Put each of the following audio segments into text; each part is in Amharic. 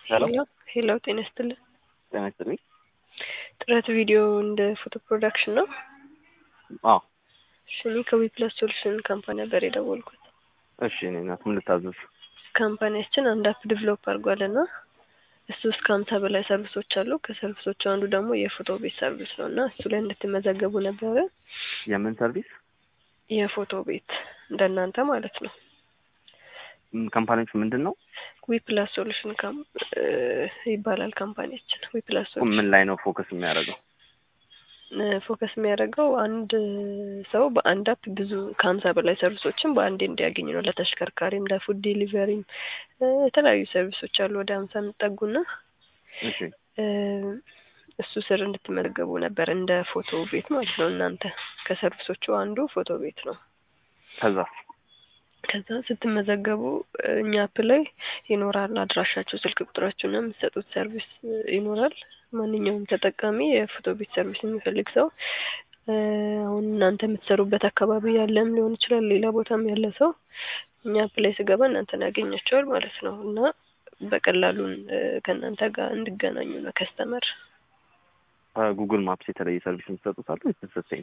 ሄሎ ሄሎ ሄሎ ጤና ይስጥልን። ጤና ይስጥልኝ። ጥረት ቪዲዮ እንደ ፎቶ ፕሮዳክሽን ነው። አዎ እሺ እኔ ከዊፕላስ ሶሉሽን ካምፓኒ ነበር የደወልኩት። እሺ እኔ ናት ምን ልታዘዝ? ካምፓኒያችን አንድ አፕ ዲቨሎፕ አድርጓል እና እሱ እስከ ሀምሳ በላይ ሰርቪሶች አሉ። ከሰርቪሶቹ አንዱ ደግሞ የፎቶ ቤት ሰርቪስ ነው እና እሱ ላይ እንድትመዘገቡ ነበረ። የምን ሰርቪስ? የፎቶ ቤት እንደናንተ ማለት ነው። ካምፓኒዎች ምንድን ነው? ዊፕላስ ሶሉሽን ካም ይባላል ካምፓኒያችን። ዊፕላስ ሶሉሽን ምን ላይ ነው ፎከስ የሚያደርገው? ፎከስ የሚያደርገው አንድ ሰው በአንድ አፕ ብዙ ከሀምሳ በላይ ሰርቪሶችን በአንዴ እንዲያገኝ ነው። ለተሽከርካሪም፣ ለፉድ ዴሊቨሪም የተለያዩ ሰርቪሶች አሉ ወደ ሀምሳ የሚጠጉና እሺ እሱ ስር እንድትመዘገቡ ነበር እንደ ፎቶ ቤት ማለት ነው። እናንተ ከሰርቪሶቹ አንዱ ፎቶ ቤት ነው። ከዛ ከዛ ስትመዘገቡ እኛ አፕ ላይ ይኖራል አድራሻችሁ፣ ስልክ ቁጥራችሁና የምትሰጡት ሰርቪስ ይኖራል። ማንኛውም ተጠቃሚ የፎቶ ቤት ሰርቪስ የሚፈልግ ሰው አሁን እናንተ የምትሰሩበት አካባቢ ያለም ሊሆን ይችላል፣ ሌላ ቦታም ያለ ሰው እኛ አፕ ላይ ስገባ እናንተን ያገኛቸዋል ማለት ነው እና በቀላሉን ከእናንተ ጋር እንዲገናኙ ነው ከስተመር ከጉግል ማፕስ የተለየ ሰርቪስ የምትሰጡት አለ ወይስ ተሰጠኝ?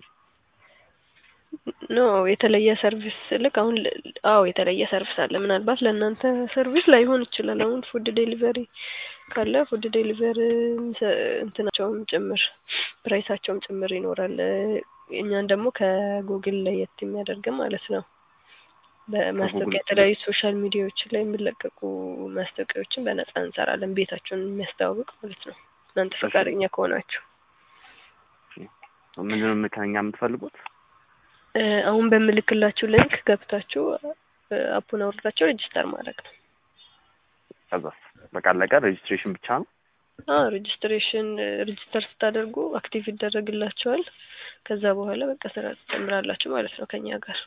ኖ የተለየ ሰርቪስ ልክ አሁን አዎ የተለየ ሰርቪስ አለ። ምናልባት ለእናንተ ሰርቪስ ላይሆን ይችላል። አሁን ፉድ ዴሊቨሪ ካለ ፉድ ዴሊቨሪ እንትናቸውም ጭምር ፕራይሳቸውም ጭምር ይኖራል። እኛን ደግሞ ከጉግል ለየት የሚያደርግ ማለት ነው። በማስታወቂያ የተለያዩ ሶሻል ሚዲያዎች ላይ የሚለቀቁ ማስታወቂያዎችን በነፃ እንሰራለን። ቤታቸውን የሚያስተዋውቅ ማለት ነው። እናንተ ፈቃደኛ ከሆናችሁ ምንድነው ከኛ የምትፈልጉት? አሁን በምልክላችሁ ሊንክ ገብታችሁ አፑን አውርዳችሁ ሬጅስተር ማድረግ ነው። ከዛ በቃ አለቀ። ሬጅስትሬሽን ብቻ ነው። አዎ ሬጅስትሬሽን ሬጅስተር ስታደርጉ አክቲቭ ይደረግላችኋል። ከዛ በኋላ በቃ ስራ ትጀምራላችሁ ማለት ነው ከኛ ጋር።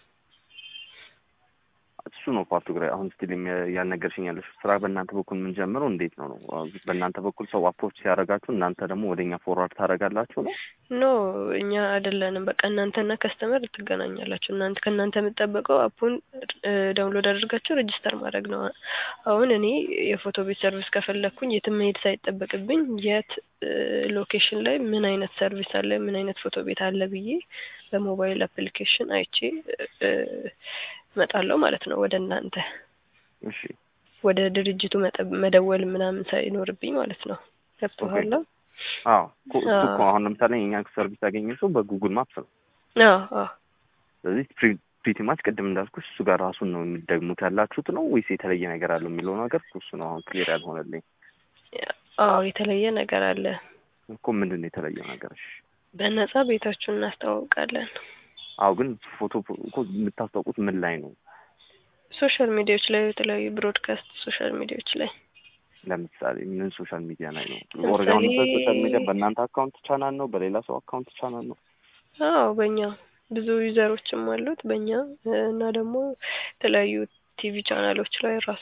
እሱ ነው ፓርቱ ግራ አሁን ስቲል ያልነገርሽኝ ያለሽ ስራ በእናንተ በኩል የምንጀምረው እንዴት ነው ነው በእናንተ በኩል ሰው አፕሮች ሲያደርጋችሁ እናንተ ደግሞ ወደ እኛ ፎርዋርድ ታደርጋላችሁ ነው? ኖ እኛ አይደለንም። በቃ እናንተና ከስተመር ትገናኛላችሁ። እናንተ ከእናንተ የምጠበቀው አፑን ዳውንሎድ አድርጋችሁ ሬጅስተር ማድረግ ነው። አሁን እኔ የፎቶ ቤት ሰርቪስ ከፈለግኩኝ የትም መሄድ ሳይጠበቅብኝ የት ሎኬሽን ላይ ምን አይነት ሰርቪስ አለ፣ ምን አይነት ፎቶ ቤት አለ ብዬ በሞባይል አፕሊኬሽን አይቼ እመጣለሁ ማለት ነው ወደ እናንተ። እሺ ወደ ድርጅቱ መደወል ምናምን ሳይኖርብኝ ማለት ነው። ገብቶሃል? አዎ እሱ እኮ አሁን ለምሳሌ የኛ ሰርቪስ ያገኘ ሰው በጉግል ማፕስ ነው። አዎ አዎ። ስለዚህ ፕሪቲ ማች ቅድም እንዳልኩሽ እሱ ጋር ራሱን ነው የሚደግሙት ያላችሁት ነው ወይስ የተለየ ነገር አለው የሚለው ነገር እሱ ነው አሁን ክሊር ያልሆነልኝ። አዎ የተለየ ነገር አለ እኮ ምንድን ነው የተለየው ነገር? እሺ በነጻ ቤታችሁን እናስተዋውቃለን። አዎ ግን ፎቶ እኮ የምታስታውቁት ምን ላይ ነው? ሶሻል ሚዲያዎች ላይ የተለያዩ ብሮድካስት ሶሻል ሚዲያዎች ላይ ለምሳሌ ምን ሶሻል ሚዲያ ላይ ነው? ኦርጋን ሶሻል ሚዲያ በእናንተ አካውንት ቻናል ነው? በሌላ ሰው አካውንት ቻናል ነው? አዎ በእኛ ብዙ ዩዘሮችም አሉት በእኛ እና ደግሞ የተለያዩ ቲቪ ቻናሎች ላይ ራሱ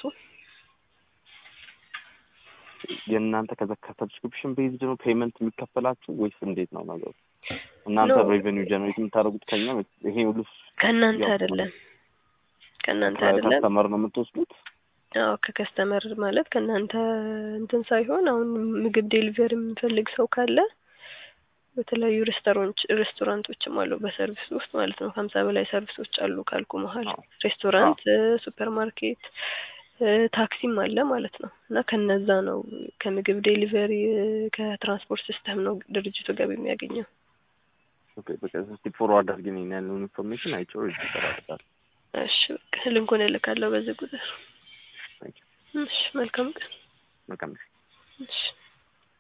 የእናንተ ከዛ ከሰብስክሪፕሽን ቤዝድ ነው ፔመንት የሚከፈላችሁ ወይስ እንዴት ነው ነገሩ? እናንተ ሬቨኒው ጀነሬት የምታደርጉት ከኛ ይሄ ሁሉ ከእናንተ አይደለም ከእናንተ አይደለም ከስተመር ነው የምትወስዱት? አዎ ከከስተመር ማለት ከእናንተ እንትን ሳይሆን አሁን ምግብ ዴሊቨሪ የሚፈልግ ሰው ካለ በተለያዩ ሬስቶራንት ሬስቶራንቶችም አሉ በሰርቪስ ውስጥ ማለት ነው። ከሀምሳ በላይ ሰርቪሶች አሉ ካልኩ መሀል ሬስቶራንት፣ ሱፐር ማርኬት፣ ታክሲም አለ ማለት ነው። እና ከነዛ ነው ከምግብ ዴሊቨሪ ከትራንስፖርት ሲስተም ነው ድርጅቱ ገቢ የሚያገኘው። ኦኬ በቃ እስቲ ፎርዋርድ አድርጊኝ ያለውን ኢንፎርሜሽን አይቼው ሬጅስተር አደርጋለሁ። እሺ በቃ ልንኩን እልካለሁ በዚህ ቁጥር። እሺ መልካም ቀን። መልካም እሺ